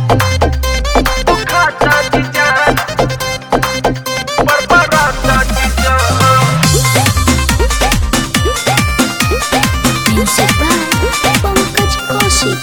Bukata chicha. Barbarata chicha. Music by Pankaj Kaushik.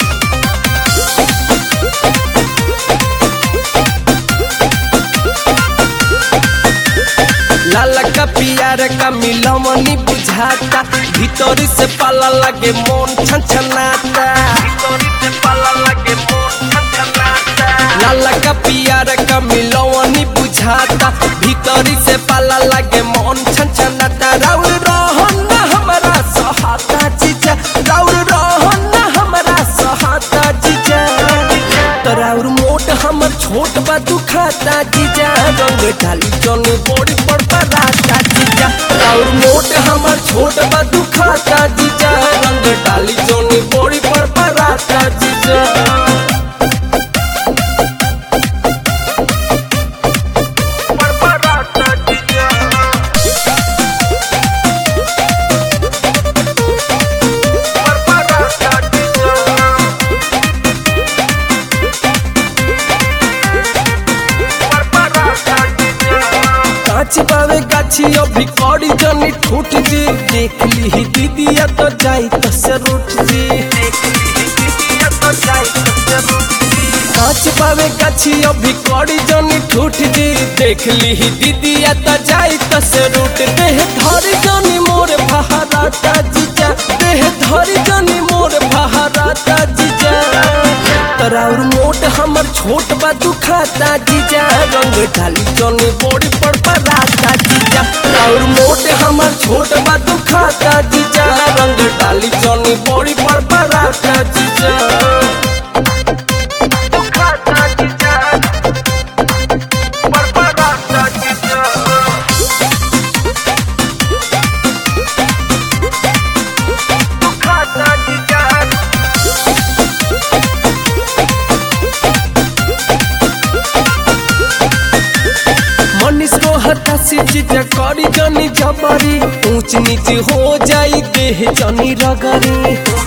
लाला का पियार का मिलमनी बुझाता भीतरी से पाला लगे मन छनछनाता Tori se pala lage mon chachanata. लाला का पियार का मिलमनी बुझाता भीतरी से पाला लगे मन छनछनाता राउर रहन ना हमारा सहाता जीजा राउर रहन ना हमारा सहाता जीजा तो राउर मोट हमर छोट बा दुखाता जीजा रंग डाली जन बड़ी पर पराता जीजा राउर मोट हमर छोट बा दुखाता जीजा रंग डाली जन बड़ी पर पराता जीजा Barbarata chicha. Barbarata chicha. Barbarata chicha. कांच पावे गाछी अभी कौड़ी जनी ठूट जी देख ली ही दीदिया तो जाई तो से रूठ जी कांच पावे गाछी अभी कौड़ी जनी ठूट जी देख ली ही दीदिया तो जाई तो से रूठ देह धरी जनी मोर बहाराता जीजा देह धरी जनी मोर बहाराता जीजा तराउर मोट हमर छोट बा दुखाता जीजा रंग ढाली जनी बड़ी पर पराता जीजा तराउर मोट हमर छोट बा दुखाता जीजा रंग ढाली जनी बड़ी पर पराता जीजा Bukata chicha. Barbarata chicha. Bukata chicha. Manish को हटा से जीजा करी जनी जबरी ऊंच नीच हो जाई देह जनी रगरी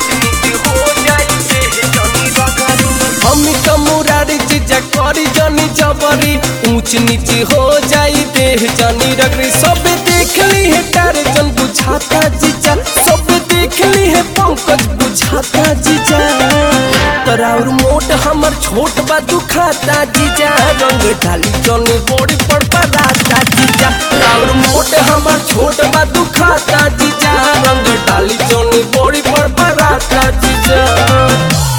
हमी तो मुरारी जीजा करी जनी जबरी ऊंच नीच हो जाई देह जनी रगरी सब देख ली है तारे जन बुझाता जीजा सब देख ली है पंकज बुझाता जीजा तराउर मोट हमर छोट बा दुखाता जीजा रंग ढाली जनी बड़ी पर पराता जीजा तराउर मोट हमर छोट बा दुखाता जीजा रंग डाली जनी बड़ी पर पराता जीजा